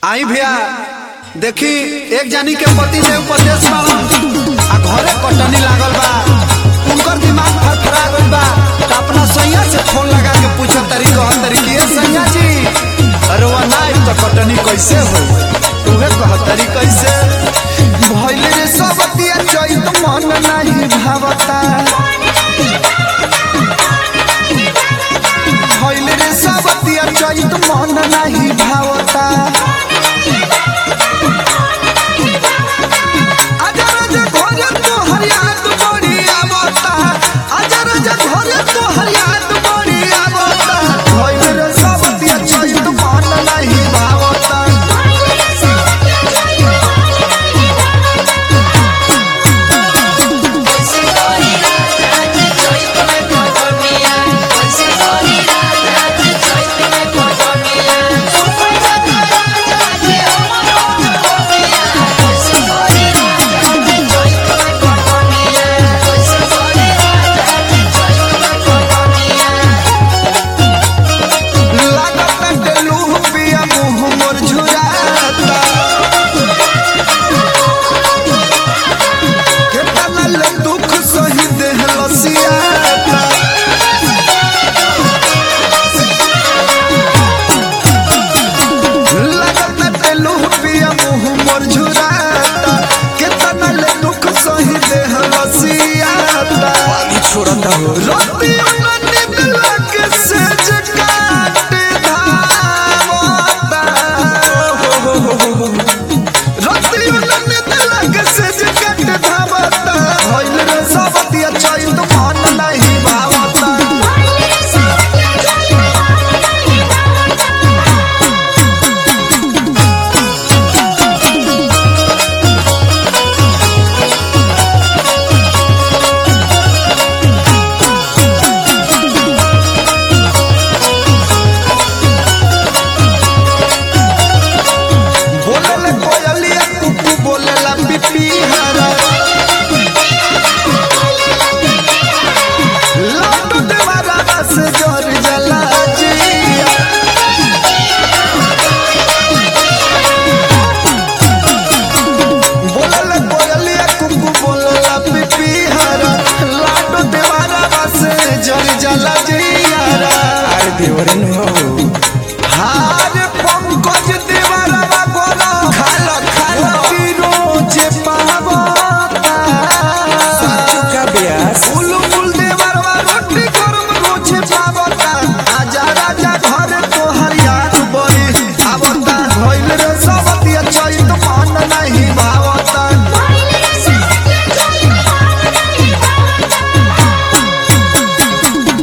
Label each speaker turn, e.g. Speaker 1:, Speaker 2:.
Speaker 1: आई भैया देखी एक जानी के पति देव परदेश बाड़न आ घरे कटनी लागल बा उनकर दिमाग फरफरा गइल बा त अपना सैया से फोन लगा के पूछत तरी कहत तरी कि ए सैया जी अरे वो ना तो कटनी कैसे हो उहे कहत तरी कैसे भइल रे सब दिया चैत मन नाही भावता भइल रे सब दिया चैत मन नाही भावता